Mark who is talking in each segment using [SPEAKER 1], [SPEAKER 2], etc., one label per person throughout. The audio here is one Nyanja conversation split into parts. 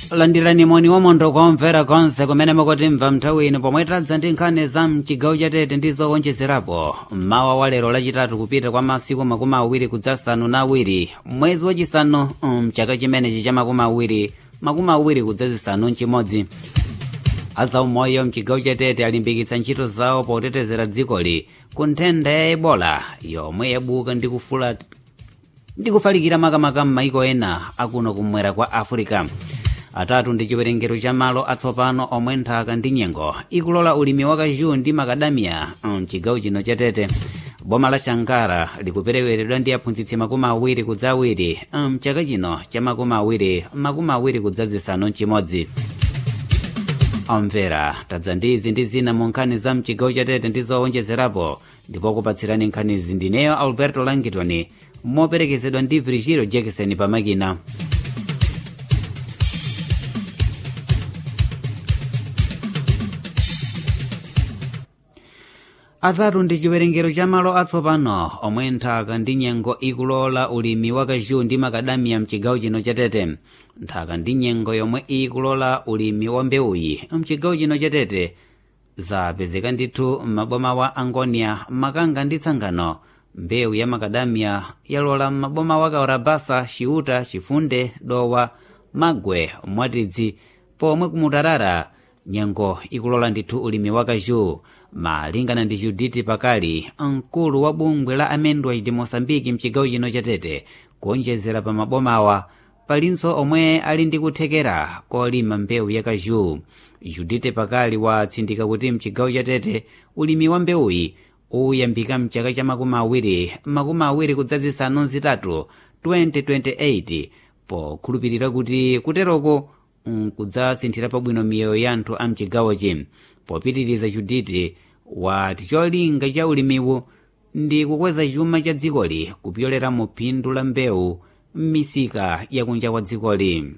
[SPEAKER 1] landirani moni wamondo kumvera konse kumene mukutimva nthawi ino pomwe tadza ndi nkhani za mchigawo chatete ndi zowonjezerapo mmawa wa lero lachitatu kupita kwa masiku makumi awiri kudzasanu na awiri mwezi wachisanu mchaka chimenechi cha makumi awiri makumi awiri kudzazisanu mchimodzi azaumoyo mchigawo chatete alimbikitsa ntchito zawo potetezera dzikoli ku nthenda ya ebola yomwe yabuka ndi kufula ndi kufalikira makamaka m'maiko ena akuno kumwera kwa africa atatu ndi chiwerengero cha malo atsopano omwe nthaka ndi nyengo ikulola ulimi wa kaju ndi makadamiya mchigawo chino chatete boma la shankara likuperekeredwa ndi aphunzitsi makumi awiri kudza awiri mchaka chino cha makumi awiri makumi awiri kudza zisanu mchimodzi omvera tadza ndi izi ndi zina mu nkhani za mchigawo chatete ndi zowonjezerapo ndipo kupatsirani nkhanizi ndineyo alberto langitoni moperekezedwa ndi virgilio jackson pamakina atatu ndi chiwerengero cha malo atsopano omwe nthaka ndi nyengo ikulola ulimi wa kaju ndi makadamiya mchigawo chino chatete nthaka ndi nyengo yomwe ikulola ulimi wa mbewuyi mchigawo chino chatete zapezeka ndithu m'maboma wa angonia makanga ndi tsangano mbewu ya makadamiya yalola m'maboma wa kaurabasa ciuta cifunde dowa magwe mwatidzi pomwe kumutarara nyengo ikulola ndithu ulimi wa kaju malingana ndi juditi pakali mkulu wa bungwe la amendwa di mosambiki mchigawo chino chatete kuonjezera pa mabomawa palinso omwe ali ndi kuthekera kolima mbewu ya kaju judite pakali watsindika kuti mchigawo chatete ulimi wa mbewuyi uyambika mchaka cha makumi awiri makumi awiri kudzazisanu zitatu 2028 pokhulupirira kuti kuteroko nkudzasinthira pabwino miyoyo ya anthu a mchigawochi popitiriza juditi wati cholinga cha ulimiwu ndi kukweza chuma cha dzikoli kupyolera mu phindu la mbewu m'misika yakunja kwa dzikoli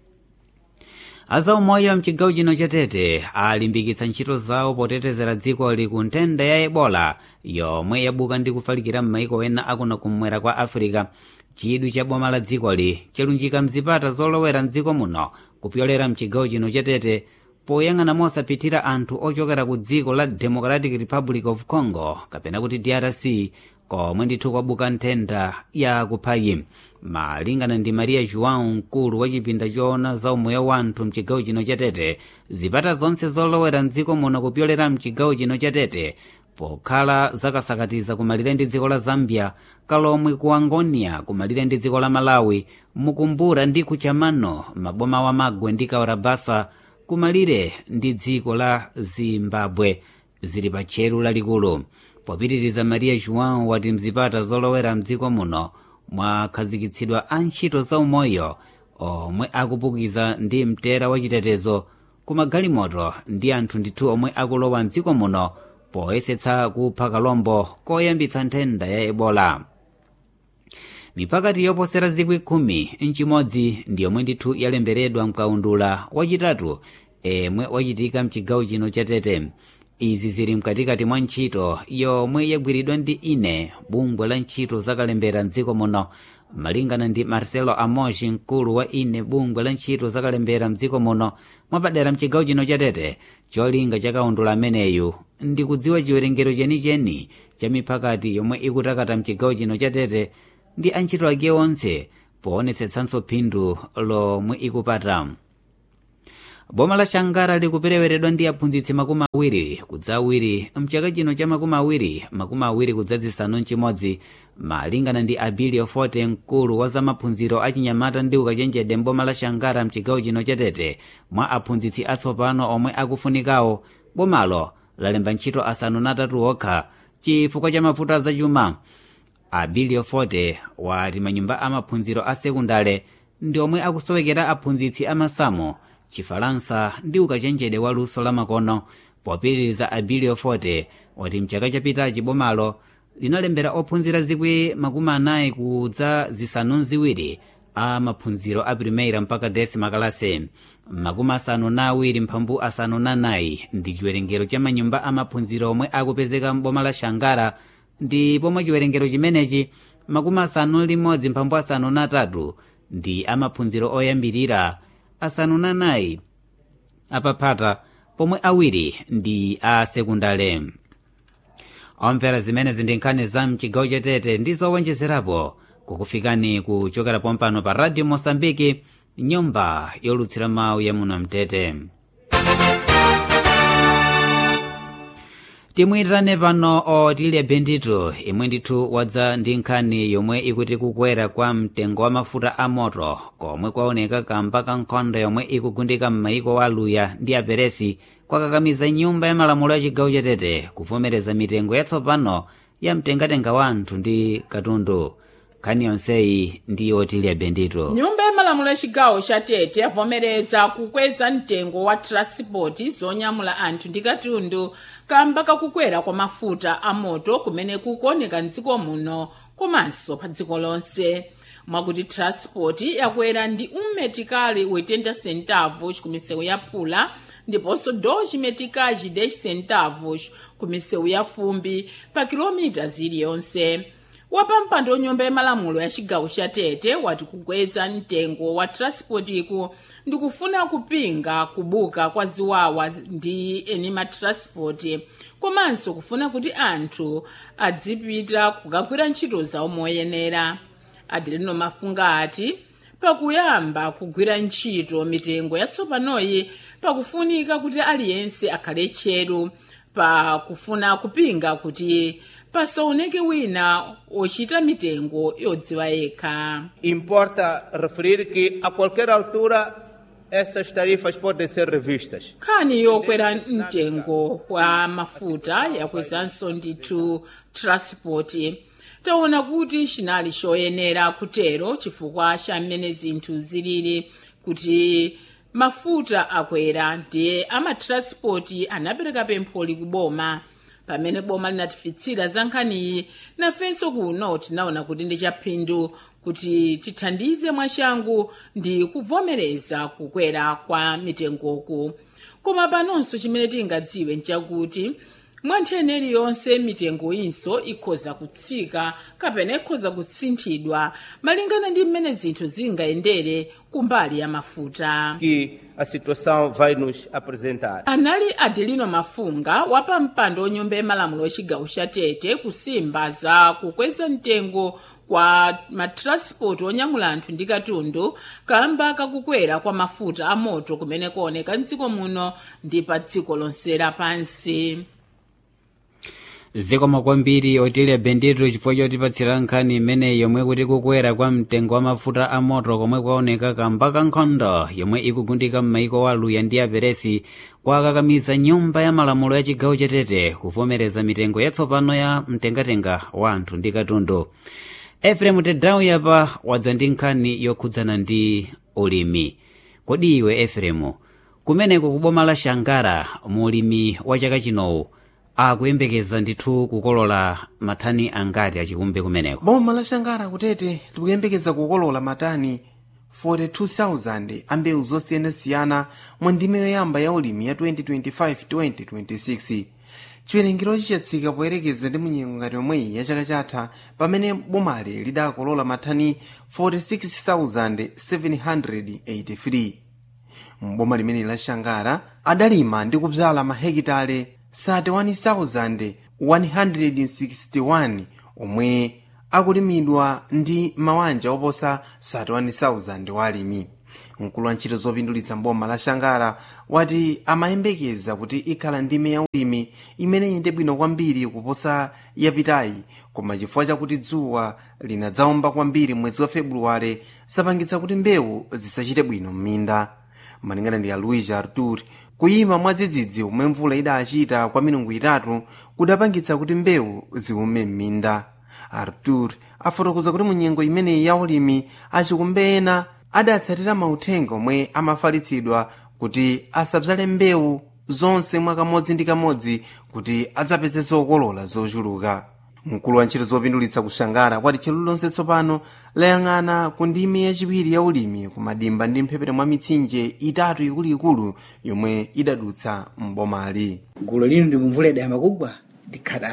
[SPEAKER 1] azaumoyo mchigawo chino chatete alimbikitsa ntchito zawo potetezera dzikoli ku nthenda ya ebola yomwe yabuka ndi kufalikira m'maiko ena akuno kumwera kwa africa chidwi cha boma la dzikoli chalunjika mzipata zolowera mdziko muno kupyolera mchigawo chino chatete poyang'ana mosaphithira anthu ochokera ku dziko la democratic republic of congo kapena kuti drc komwe ndithu kwabuka nthenda ya kuphayi malingana ndi maria joão mkulu wa chipinda choona za umoyo wa anthu mchigawo chino chatete zipata zonse zolowera mdziko muno kupyolera mchigawo chino chatete pokhala zakasakatiza kumalire ndi dziko la zambia kalomwe ku angonia kumalire ndi dziko la malawi mukumbura ndi kuchamano maboma wa magwe ndi kaurabasa kumalire ndi dziko la zimbabwe zili pa tcheru lalikulu popitiriza maria joão wati mzipata zolowera mdziko muno mwakhazikitsidwa antchito zaumoyo omwe akupukiza ndi mtera wachitetezo kumagalimoto ndi anthu ndithu omwe akulowa mdziko muno poyesetsa kupha kalombo koyambitsa nthenda ya ebola mipakati yoposera zikwi khumi mchimodzi ndi yomwe ndithu yalemberedwa mkaundula wachitatu emwe wachitika mchigawo chino chatete izi zili mkatikati mwa ntchito yomwe yagwiridwa ndi ine bungwe la ntchito zakalembera mdziko muno malingana ndi marcelo amoshi mkulu wa ine bungwe la ntchito zakalembera mdziko muno mwapadera mchigawo chino chatete cholinga cha kaundula ameneyu ndi kudziwa chiwerengero chenicheni cha mipakati yomwe ikutakata mchigawo chino chatete ndi antchito ake onse poonetsetsanso phindu lomwe ikupata boma la shangara likupereweredwa ndi aphunzitsi makumi awiri kudza awiri mchaka chino cha makumi awiri makumi awiri kudzazisanu mchimodzi malingana ndi abilio forte mkulu wa zamaphunziro achinyamata ndi ukachenjede mboma la shangara mchigawo chino chatete mwa aphunzitsi atsopano omwe akufunikawo bomalo lalemba ntchito asanu natatu okha chifukwa cha mavuto azachuma abilio forte wati manyumba amaphunziro a sekundale ndi omwe akusowekera aphunzitsi amasamu chifalansa ndi ukachenjede wa luso lamakono popitiriza abilio forte wati mchaka chapitachi bomalo linalembera ophunzira zikwi makumi anayi kudza zisanu ziwiri a maphunziro a primeira mpaka desima kalase makumi asanu na awiri mphambu asanu na nayi ndi chiwerengero cha manyumba amaphunziro omwe akupezeka mboma la shangara ndi pomwe chiwerengero chimenechi makumi asanu limodzi mphambu asanu na tatu ndi amaphunziro oyambirira asanu na anayi apaphata pomwe awiri ndi a sekundale omvera zimenezi ndi nkhani za mchigawo chatete ndi zowonjezerapo kukufikani kuchokera pompano pa radio mosambiki nyumba yolutsira mawu ya muno mtete timuyitane pano otilya bendito imwe ndithu wadza ndi nkhani yomwe ikuti kukwera kwa mtengo wa mafuta a moto komwe kwaoneka kamba ka nkhondo yomwe ikugundika m'maiko wa aluya ndi aperesi kwakakamiza nyumba ya malamulo ya chigawo chatete kuvomereza mitengo yatsopano ya mtengatenga wa anthu ndi katundu nkhani yonseyi ndi otilya bendito
[SPEAKER 2] nyumba ya malamulo ya chigawo cha tete yavomereza kukweza mtengo wa transport zonyamula anthu ndi katundu kamba kakukwera kwa mafuta a moto kumene kukuoneka mdziko muno komanso pa dziko lonse mwakuti transport yakwera ndi ummetikali 80 centavos ku misewu ya pula ndiponso 2 meticais 10 centavos ku misewu ya fumbi pa kilomita ziliyonse wapampando nyumba yamalamulo ya chigawo cha tete wati kukweza mtengo wa transportiku ndikufuna kupinga kubuka kwa ziwawa ndi eni matransport komanso kufuna kuti anthu adzipita kukagwira ntchito zawo moyenera adelino mafunga ati pakuyamba kugwira ntchito mitengo yatsopanoyi pakufunika kuti aliyense akhale tcheru pakufuna kupinga kuti pasaoneke wina ochita mitengo yodziwa yekha
[SPEAKER 3] Importa referir que a qualquer altura essas tarifas podem ser revistas.
[SPEAKER 2] nkhani yokwera mtengo wa mafuta yakwezanso ndithu transport taona kuti chinali choyenera kutero chifukwa cha mmene zinthu zilili kuti mafuta akwera ndiye amatranspoti anapereka pempholi kuboma pamene boma linatifikitsira za nkhaniyi nafenso kuno tinaona kuti ndi chaphindu kuti tithandize mwachangu ndi kuvomereza kukwera kwa mitengoku koma panonso chimene tingadziwe nchakuti mwa nthene iliyonse mitengo inso ikhoza kutsika kapena ikhoza kutsinthidwa malingana ndi mmene zinthu zingayendere kumbali ya mafuta
[SPEAKER 3] Que a situação vai nos apresentar.
[SPEAKER 2] anali adelino mafunga wapampando onyumba yamalamulo wachigawo cha tete kusimba za kukweza mtengo kwa matranspoti onyamula anthu ndi katundu kamba kakukwera kwa mafuta a moto kumene kuoneka mdziko muno ndi pa dziko lonse lapansi
[SPEAKER 1] zikomo kwambiri otilya bendito chifukwa chotipatsira nkhani imeneyi yomwe kuti kukwera kwa mtengo wa mafuta a moto komwe kwaoneka kamba ka nkhondo yomwe ikugundika m'maiko wa aluya ndi aperesi kwakakamiza nyumba ya malamulo ya chigawo chatete kuvomereza mitengo yatsopano ya mtengatenga wa anthu ndi katundu efremu tedawu yapa wadza ndi nkhani yokhudzana ndi ulimi kodi iwe efremu kumeneko kuboma la shangara mulimi wa chaka chinowu akuyembekeza ndithu kukolola mathani angati achikumbe kumeneko
[SPEAKER 4] boma la shangara kutete likuyembekeza kukolola matani 42,000 a mbewu zosiyanasiyana mwa ndime yoyamba ya ulimi ya 2025-2026 chiwerengerochi chatsika poyerekeza ndi munyengo ngati yomweyi ya chaka chatha pamene bomali lidakolola mathani 46,783 mboma limene la shangara adalima ndi kudzala mahekitale 31,161 omwe akulimidwa ndi mawanja oposa 31,000 walimi mkulu wa ntchito zopindulitsa mboma la shangara wati amayembekeza kuti ikhala ndime ya ulimi imene iyende bwino kwambiri kuposa yapitayi koma chifukwa chakuti dzuwa linadzawomba kwambiri mwezi wa februwale zapangitsa kuti mbewu zisachite bwino m'minda malingana ndi a luis artur kuyima mwadzidzidzi omwe mvula idachita kwa milungu itatu kudapangitsa kuti mbewu ziume m'minda artur afotokoza kuti munyengo imeneyi ya ulimi achikumbe ena adatsatira mauthenga omwe amafalitsidwa kuti asadzale mbewu zonse mwa kamodzi ndi kamodzi kuti adzapeze zokolola zochuluka mkulu wa ntchito zopindulitsa kushangara kwati chelu lonse tsopano layang'ana ku ndime yachiwiri ya ulimi ku madimba ndi mphepete mwa mitsinje itatu ikuluikulu yomwe idadutsa mbomali
[SPEAKER 5] gulu lino ndi mvula idayamba kugwa ndikhata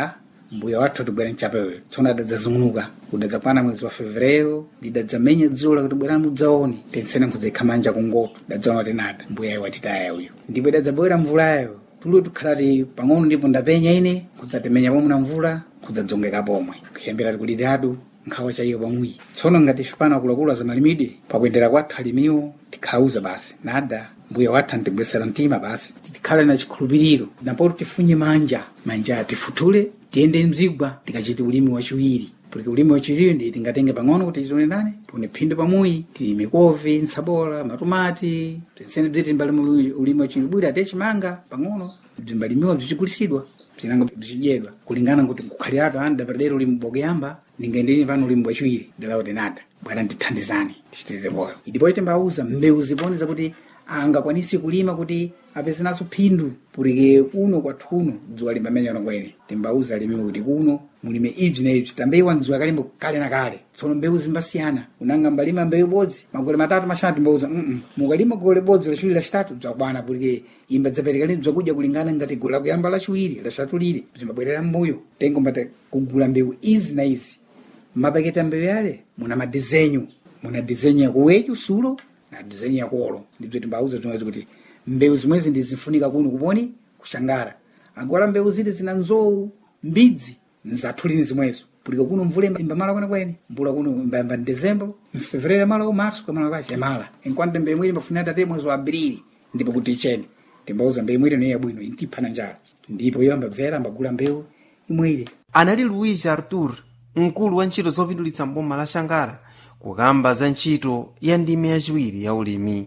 [SPEAKER 5] mbuya wathu atibwera mchapewe tsono adadzazung'unuka kudadzakwana mwezi wa fevrero lidadzamenya dzulo kuti bwerani mudzaone tensene nkhuzekha manja kungoto dadzaona kuti nada mbuyayo watitaya uyu ndipo idadzabwera mvulayo tuliwo tikhalati pang'ono ndipo ndapenya ine kudzatemenya pomwe na mvula kudzadzongeka pomwe kuyambira tikulidatu nkhawa chaiyo pamwi tsono ngati fipana akuluakulu azamalimidwe pakuyendera kwathu alimiwo tikhauza basi nada mbuya wathu antibwesera mtima basi tikhale na chikhulupiriro napoto tifunye manja manja tifutule tiyende mzigwa tikachite ulimi wachiwiri porque ulimi wachiwiri ndi tingatenge pang'ono kuti tione nane tione phindu pamuyi tilime kovi nsabola matomati tinsene bziti mbali ulimi wachiwiri bwiri ate chimanga pang'ono bzimbalimiwa bzichigulisidwa bzinanga bzichidyedwa kulingana kuti kukhali ato ani dapadera ulimi bokeyamba ningendeni pano ulimi wachiwiri ndilawo tinata bwana ndithandizani tichitirire poyo idipo timbauza mbewu ziponi zakuti angakwanisi kulima kuti apeze naso phindu pulike kuno kwathu kuno dzuwa limbamenyano kwene timbauza alimiwe kuti kuno mulime ibzi na ibzi tambewa mdzuwa kalimbo kale na kale tsono mbewu zimbasiyana unanga mbalima mbewu ibodzi magole matatu mashanu timbauza mm mukalima gole bodzi lachiwiri lachitatu bzakwana pulike imba dzapereka lini bzakudya kulingana ngati gole lakuyamba lachiwiri lachitatu lili bzimbabwerera mbuyo tengo mbata kugula mbewu izi na izi mapaketi a mbewu yale muna madizenyu muna dizenyu yakuwechu sulo na dizenyu yakolo ndibzo timbauza tinoti kuti mbewu zimwezi ndizifunika kuno kuponi kushangara agwala mbewu ziti zina nzowu mbidzi nzathulini zimwezo pulika kuno mvula imbamala kwene kwene mbula kuno imbayamba mdezembro mfevrero yamala marso kamala kwace yamala enquanto mbewu imwiri imbafunira tate mwezi wa abrili ndipo kuti ichene timbauza mbewu imwiri niyo yabwino intipha na njala ndipo iyo ambabvera ambagula mbewu imwiri
[SPEAKER 4] anali luis artur mkulu wa ntchito zopindulitsa mboma la shangara kukamba za ntchito ya ndime yachiwiri ya ulimi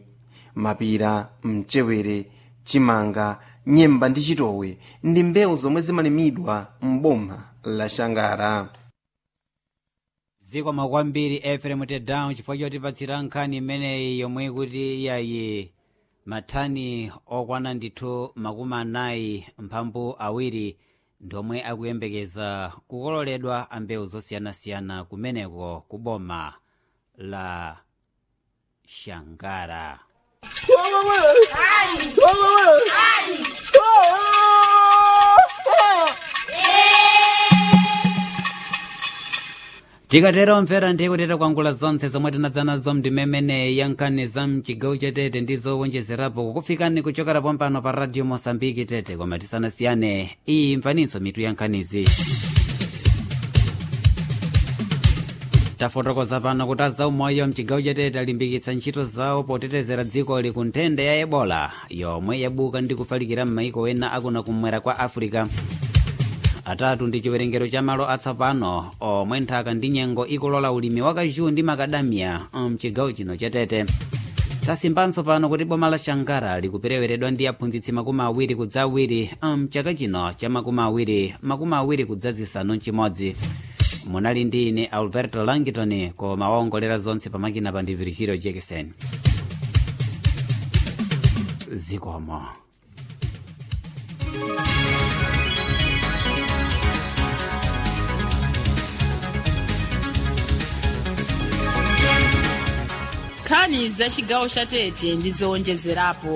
[SPEAKER 4] mapira mchewere chimanga nyemba ndi chitowe ndi mbewu zomwe zimalimidwa m'boma la shangara
[SPEAKER 1] zikomo kwambiri efrem tedown chifukwa chotipatsira nkhani imeneyi yomwe kuti iyayi mathani okwana ndithu makumi anayi mphambu awiri ndomwe akuyembekeza kukololedwa a mbewu zosiyanasiyana kumeneko ku boma la shangara tikatera omvera ndiye kuteta kwangula zonse zomwe tinadza nazo mndimemene ya nkhani za mchigawo chatete ndi zowonjezerapo kukufikani kuchokera pompano pa radio mosambiki tete koma tisanasiyane iyi mfaninso mitu ya nkhanizi tafotokoza pano kuti azaumoyo mchigawo chatete alimbikitsa ntchito zawo potetezera dziko ku nthenda ya ebola yomwe yabuka ndi kufalikira m'maiko ena akuna kumwera kwa africa atatu ndi chiwerengero cha malo atsopano omwe nthaka ndi nyengo ikulola ulimi wa kaju ndi makadamiya mchigawo chino chatete tasimbanso pano kuti boma la shangara likupereweredwa ndi aphunzitsi makumi awiri kudza awiri mchaka chino cha makumi awiri makumi awiri kudza zisanu mchimodzi munali ndi ine alberto langton koma waongolera zonse pamakina pa ndivirichiro jekesen zikomo
[SPEAKER 2] nkhani za chigawo cha tete ndi zowonjezerapo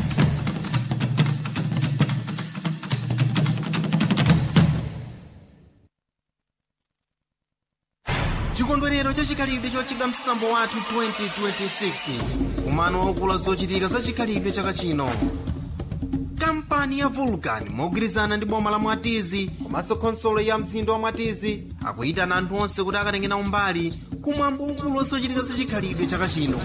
[SPEAKER 4] chikondwerero chachikhalidwe chochedwa msambo wathu 2026 kumano waukulu zochitika za chikhalidwe chaka chino kampani ya vulcan mogwirizana ndi boma la mwatizi komanso khonsolo ya mzinda wa mwatizi akuyitana anthu onse kuti akatenge nawo mbali kumwambo waukulu wa zochitika za chikhalidwe chaka chino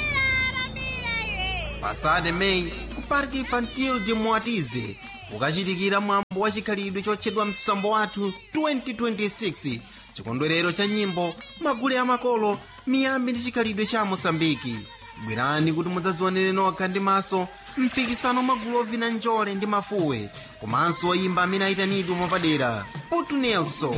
[SPEAKER 4] pasade meyi ku park infantil de mwatizi kukachitikira mwambo wa chikhalidwe chotchedwa msambo wathu 2026 chikondwerero cha nyimbo magule amakolo miyambi ndi chikhalidwe cha mosambiki bwerani kuti mudzadzionere nokha ndi maso mpikisano magulu ovina njole ndi mafuwe komanso oyimba amene ayitanidwe mwapadera putu nelson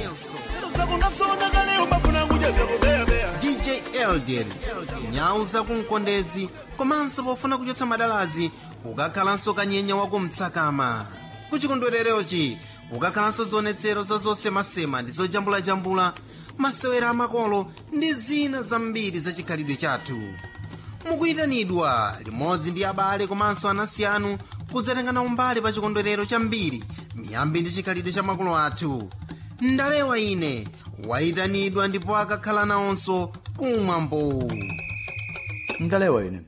[SPEAKER 4] dj elder nyau zakumkondedzi komanso pofuna kuchotsa madalazi kukakhalanso kanyenya wakumtsakama kuchikondwererochi kukakhalanso zionetsero za zosemasema ndi zojambulajambula masewera amakolo ndi zina zambiri za chikhalidwe chathu mukuyitanidwa limodzi ndi abale komanso anansi anu kudzatenga nawo mbali pa chikondwerero chambiri miyambi ndi chikhalidwe cha makolo athu ndalewa ine wayitanidwa ndipo akakhala nawonso kumwambo
[SPEAKER 6] ndalewa ine